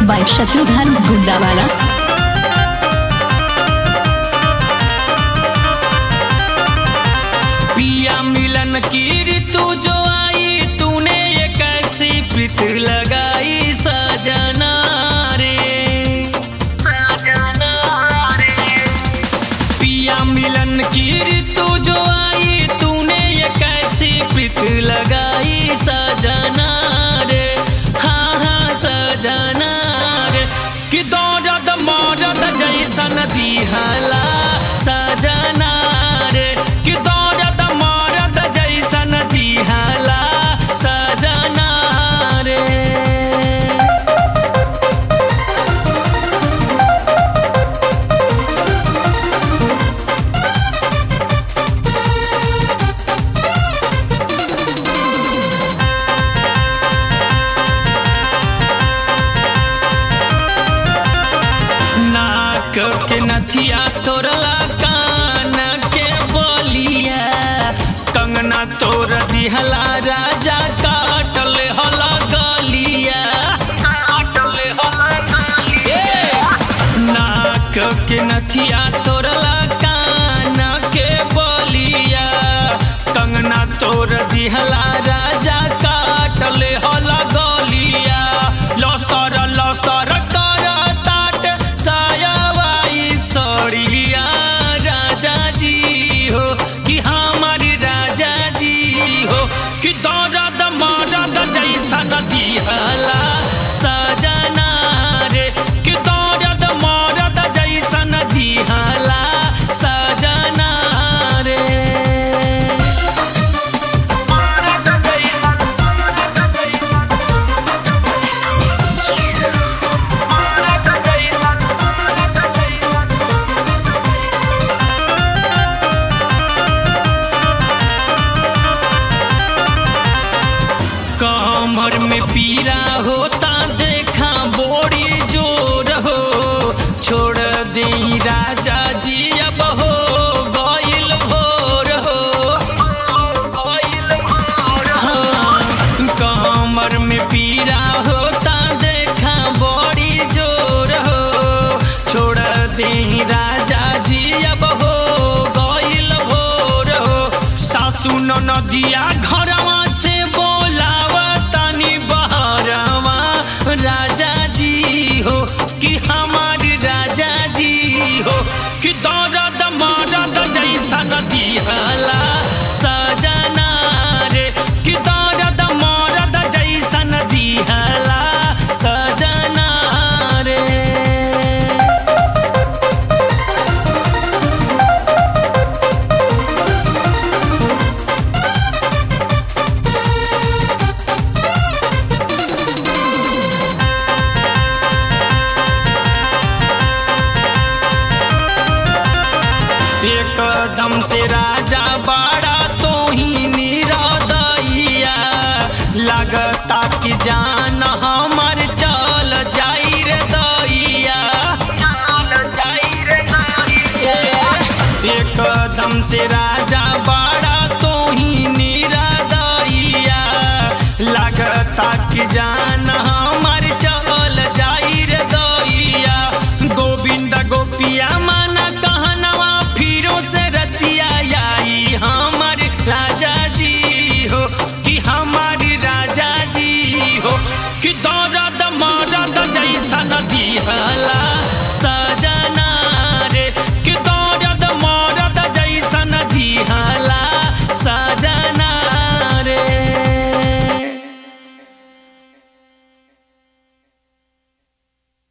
by Shatrughan Gundawala. पिया मिलन की ऋतु जो आई तूने ये कैसी प्रीत लगाई सजना रे सजना रे पिया मिलन की ऋतु जो आई तूने ये कैसी प्रीत लगाई सजना रे हाँ हाँ सजना रे कि दौड़द मौरद जैसन दिहला सजना रे कि दौड़द मौरद जैसन दिहला सजना रे नाक के नथिया तोरला कान के बोलिया कंगना तोर दिहला राजा काटल हला गलिया काटल हला गलिया नाक के नथिया तोरला कान के बोलिया कंगना तोर दिहला राजा काटल हला गलिया लसर लसर कर ताट सायावाई सड़िया राजा जी हो कि हमारी राजा जी हो कि दर्द मरद जैसा दिहला सजना रे कि दर्द मरद जैसा दिहला सजना रे मरद जैसन मरद जैसन कमर में पीरा होता देखा बोड़ी जोर हो छोड़ दे राजा जी अब हो गइल भोर हो गइल भोर हाँ, कमर में पीरा होता देखा बड़ी जोर हो छोड़ दे राजा जी अब हो गइल भोर हो सासू नदिया घरवा से बोलावा तनी बहरवा राजा जी हो कि हमारी राजा जी हो कि दर्द मरद जैसा दिहला सजना रे कि दर्द मरद जैसा दिहला सजना रे एकदम से राजा बाड़ा तो ही निरदैया लगता कि जान हमर चल जाई रे दैया चल जाई रे दैया एकदम से राजा बाड़ा तो ही निरदैया लगता कि जान हमर चल जाई रे दैया गोविंद गोपिया माना कहनवा फिरो से रतिया आई हमार राजा जी हो कि हमारी राजा जी हो कि दर्द मरद जैसा दिहला सा